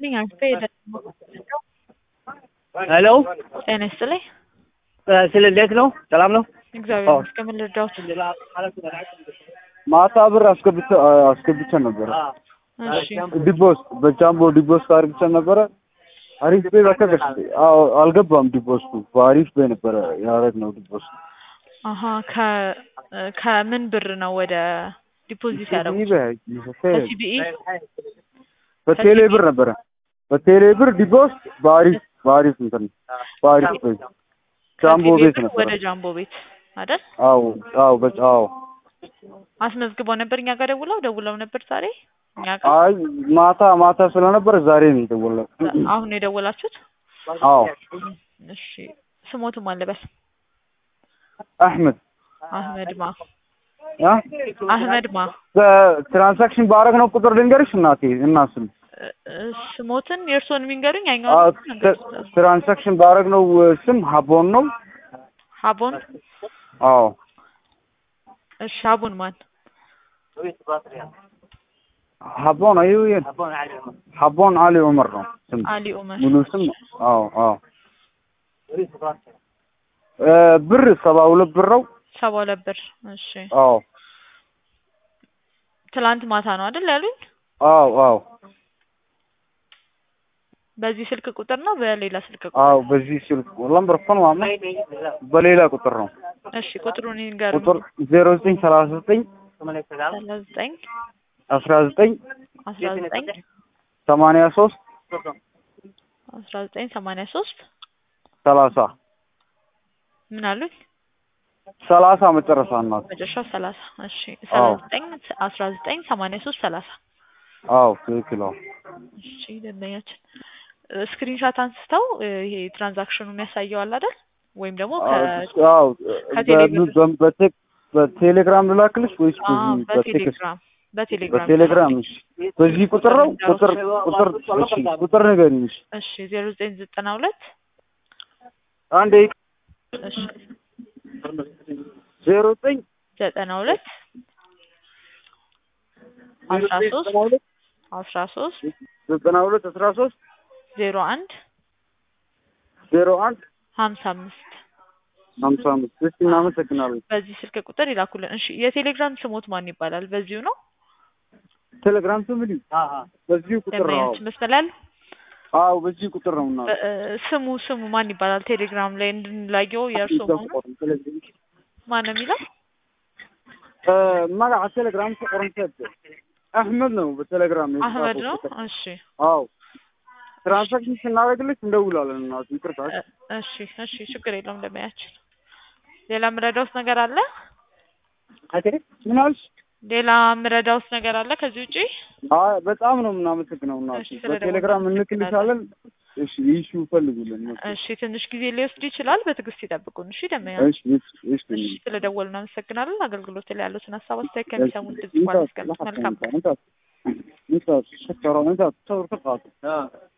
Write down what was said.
ይስጥልኝ አልፌ ሄሎ ጤና ይስጥልኝ። ስለ እንዴት ነው? ሰላም ነው? እግዚአብሔር አዎ። ይመስገን። ምን ልርዳዎት? ማታ ብር አስገብቼ አስገብቼ ነበረ እሺ ዲቦስ በጃምቦ ዲቦስ አርግቼ ነበረ። አሪፍ ቤ በቃ ገስ አዎ አልገባም። ዲቦስቱ በአሪፍ ቤ ነበረ ያደረግነው ዲቦስ አሀ ከ ከምን ብር ነው ወደ ዲፖዚት ያደረጉት? ከሲቢኢ በቴሌ ብር ነበረ በቴሌ ብር ዲቦስ በአሪፍ በአሪፍ እንትን በአሪፍ ቤ ጃምቦ ከሲቢኢ ቤት ብር ነበረ። ወደ ጃምቦ ቤት አይደል? አዎ አዎ በ አዎ አስመዝግበው ነበር እኛ ጋር ደውለው ደውለው ነበር ዛሬ እኛ ጋር አይ ማታ ማታ ስለነበረ ዛሬ ነው የደወለው። አሁን ነው የደወላችሁት? አዎ እሺ ስሞትም አለበል አህመድ አህመድ ማ አ አህመድ ማ በትራንዛክሽን ባረግነው ቁጥር ልንገርሽ እናቴ እና ስም እ- እ- ስሞትን የእርስዎን የሚንገሩኝ አዎ፣ ያኛውን ነገር ትራ- ትራንዛክሽን ባረግነው ስም ሀቦን ነው። ሀቦን አዎ እሺ ሀቦን ማን ሀቦን አዩ ሀቦን አሊ ዑመር ነው ስም አሊ ኡመር ሙሉ ስም አዎ አዎ እ ብር ሰባ ሁለት ብር ነው። ሰባ ሁለት ብር እሺ አዎ ትላንት ማታ ነው አይደል ያሉኝ አዎ አዎ በዚህ ስልክ ቁጥር ነው በሌላ ስልክ ቁጥር አዎ በዚህ ስልክ ለምበር ፎን ማማ በሌላ ቁጥር ነው እሺ ቁጥሩን ይንገሩኝ ቁጥር ዜሮ ዘጠኝ ሰላሳ ዘጠኝ ሰላሳ ዘጠኝ አስራ ዘጠኝ አስራ ዘጠኝ ሰማንያ ሶስት አስራ ዘጠኝ ሰማንያ ሶስት ሰላሳ ምን አሉኝ ሰላሳ መጨረሻ እናት መጨረሻው ሰላሳ እሺ ሰላሳ ዘጠኝ አስራ ዘጠኝ ሰማንያ ሶስት ሰላሳ አዎ ትክክል አዎ እሺ ደንበኛችን ስክሪንሻት አንስተው እ፣ ይሄ ትራንዛክሽኑ የሚያሳየው አለ አይደል ወይም ደግሞ ከ አዎ ከቴሌ ብር- በ- በቴክ- በቴሌግራም ልላክልሽ ወይስ አ በዚህ በቴክስት በቴሌግራም በቴሌግራም በቴሌግራም እሺ በዚህ ቁጥር ነው ቁጥር ቁጥር እሺ ቁጥር ንገሪኝ እሺ እሺ ዜሮ ዘጠኝ ዘጠና ሁለት አንዴ እሺ ዜሮ ዘጠኝ ዘጠና ሁለት አስራ ሶስት አስራ ሶስት ዘጠና ሁለት አስራ ሶስት ዜሮ አንድ ዜሮ አንድ ሀምሳ አምስት ሀምሳ አምስት እሺ እናመሰግናለን በዚህ ስልክ ቁጥር ይላኩልን። እሺ የቴሌግራም ስሞት ማን ይባላል? በዚሁ ነው ቴሌግራም ስምልኝ በዚህ ቁጥር ነው ደንበኛችን መስመላል አዎ በዚህ ቁጥር ነው እና ስሙ ስሙ ማን ይባላል? ቴሌግራም ላይ እንድንላየው የእርሶ መሆኑ ማን ነው የሚለው? magaca ቴሌግራም ቁጥር አህመድ ነው በቴሌግራም አህመድ የተጻፈው ነው። ቁጥር። እሺ አዎ ትራንዛክሽን ስናደርግልሽ እንደውላለን እናቱ ይቅርታ እ- እሺ እሺ ችግር የለውም ደንበኛችን። ሌላ ምረዳውስ ነገር አለ? ምን አልሽ ሌላ ምረዳውስ ነገር አለ ከዚህ ውጪ? አይ በጣም ነው የምናመሰግነው እናቱ እሺ፣ ስለ በቴሌግራም ደወሉ እንልክልሻለን እሺ ይሹ ፈልጉልን እሺ ትንሽ ጊዜ ሊወስድ ይችላል። በትዕግስት ይጠብቁን። እሺ ደንበኛ እሺ እሺ እሺ እሺ ስለደወሉ እናመሰግናለን። አገልግሎት ላይ ያሉትን ሀሳብ አስተያየት ከሚሰሙን ድምጽ ባለስቀምጥ መልካም انت انت انت شكرا انت تصور فقط